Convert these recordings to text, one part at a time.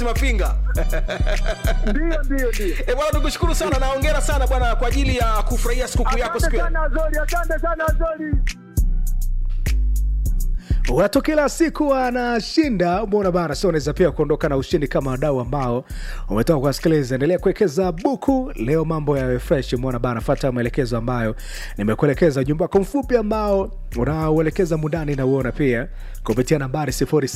Felix Mafinga. Ndio, ndio, ndio. Eh, bwana tukushukuru sana na hongera sana bwana kwa ajili ya kufurahia sikukuu yako Asante siku ya sana Azori, asante sana Azori. watu kila siku anashinda umeona bana sio unaweza pia kuondoka na ushindi kama wadau ambao umetoka kuwasikiliza endelea kuwekeza buku leo mambo yawe fresh umeona bana fata maelekezo ambayo nimekuelekeza ujumbe wako mfupi ambao unauelekeza mundani na uona pia kupitia nambari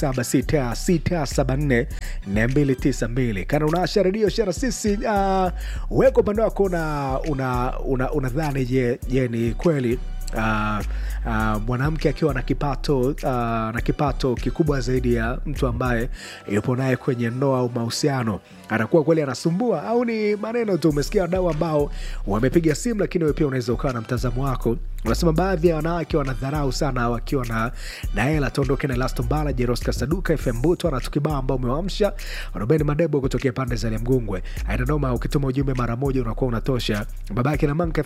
0766744292 kana unaasha redio shara sisi uh, weko upande wako una una una, unadhani je je ni kweli uh, uh, mwanamke akiwa na kipato uh, na kipato kikubwa zaidi ya mtu ambaye yupo naye kwenye ndoa au mahusiano anakuwa kweli anasumbua au ni maneno tu umesikia wadau ambao wamepiga simu lakini wewe pia unaweza ukawa na mtazamo wako unasema baadhi ya wanawake wanadharau sana wakiwa na na hela tuondoke na elastombala jeroska saduka fm buto na tukibao ambao umewamsha robeni madebo kutokea pande za liamgungwe ainanoma ukituma ujumbe mara moja unakuwa unatosha babake na manka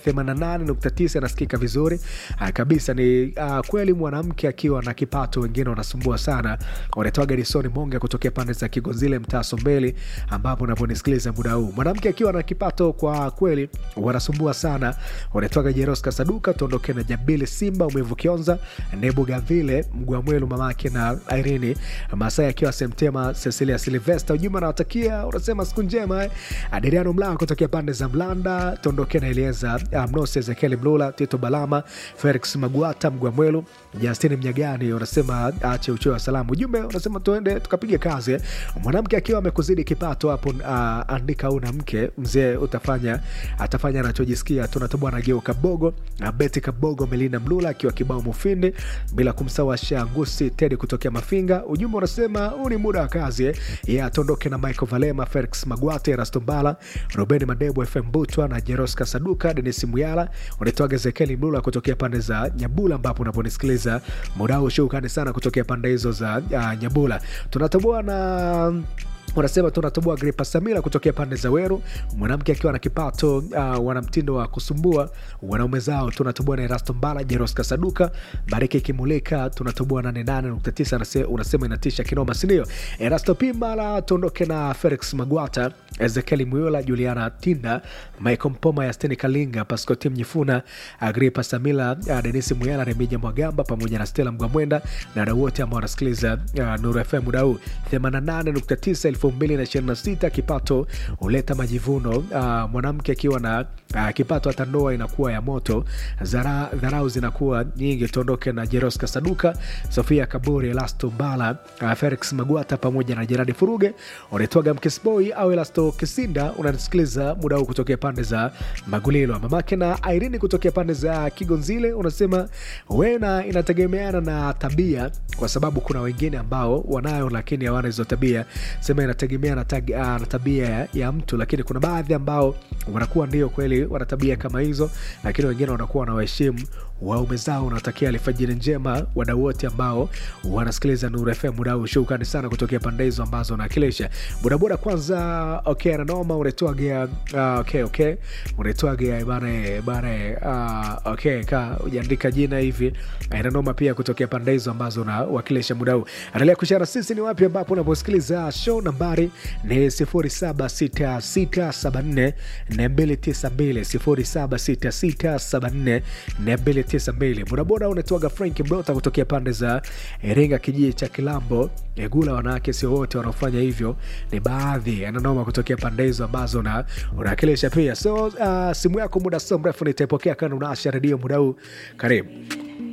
88.9 anasikika vizuri Ah, kabisa ni uh, kweli mwanamke akiwa na kipato wengine wanasumbua sana wanatoa garisoni monga kutokea pande za kigonzile mtaa sombeli ambapo unaponisikiliza muda huu mwanamke akiwa na kipato kwa kweli wanasumbua sana wanatoaga jeroska saduka tuondoke na jabili simba umevu kionza nebu gavile mgwamwelu mamake na irini masai akiwa semtema cecilia silvesta ujumbe anawatakia unasema siku njema eh. adriano mlaa kutokea pande za mlanda tuondoke na elieza uh, mnose ezekieli mlula tito balama felix maguata mgwamwelu justini mnyagani unasema ache uchoyo wa salamu ujumbe unasema tuende tukapiga kazi eh. mwanamke akiwa amekuzidi kipato hapo uh, andika una mke mzee utafanya atafanya anachojisikia tunatoboa na geo kabogo na beti kabogo melina mlula akiwa kibao mufindi bila kumsawasha ngusi tedi kutokea mafinga ujumbe unasema huu ni muda wa kazi eh. ye atondoke na michael valema felix magwate rastombala robeni madebo fm butwa na jeroska saduka denis muyala unatoaga zekeli mlula kutokea pande za nyabula ambapo unaponisikiliza muda huu shukrani sana kutokea pande hizo za uh, nyabula tunatoboa na wanasema tunatoboa gripa samila kutokea pande za weru mwanamke akiwa na kipato uh, wana mtindo wa kusumbua wanaume zao tunatoboa na erasto mbala jeroska saduka bariki ikimulika tunatoboa 88.9 anase- unasema inatisha kinoma sindio erasto pimbala tuondoke na felix magwata ezekieli muyula juliana tinda michael mpoma yasteni kalinga paskoti mnyifuna agripa samila uh, denisi muyala remija mwagamba pamoja na stela mgwamwenda na wadau wote ambao wanasikiliza uh, nuru fm muda huu 88.9 2026 kipato huleta majivuno uh, mwanamke akiwa na uh, kipato hata ndoa inakuwa ya moto Zara, dharau zinakuwa nyingi tuondoke na jeroska saduka sofia kaburi elasto mbala uh, felix magwata pamoja na jeradi furuge unaitwaga mkesboi au elasto kisinda unanisikiliza muda huu kutokea pande za magulilo mamake na irini kutokea pande za kigonzile unasema wena inategemeana na tabia kwa sababu kuna wengine ambao wanayo lakini hawana hizo tabia sema inategemea na, tag, uh, na tabia ya, ya mtu lakini kuna baadhi ambao wanakuwa ndio kweli wana tabia kama hizo lakini wengine wanakuwa wanawaheshimu waume zao unatakia alfajiri njema wadau wote ambao wanasikiliza Nuru FM muda huu. Shukrani sana kutokea pande hizo ambazo unawakilisha. Bodaboda kwanza, okay, nanoma unaitwaga uh, okay, okay, unaitwaga bana bana uh, okay, ka ujaandika jina hivi nanoma pia kutokea pande hizo ambazo unawakilisha muda huu. Endelea kushara sisi ni wapi ambapo unaposikiliza show. Nambari ni 076674 292 076674 bodaboda unatoaga frank mdota kutokea pande za iringa kijiji cha kilambo egula wanawake sio wote wanaofanya hivyo ni baadhi ananoma kutokea pande hizo ambazo na unawakilisha pia so uh, simu yako muda sio mrefu nitaipokea kana unaasha redio muda huu karibu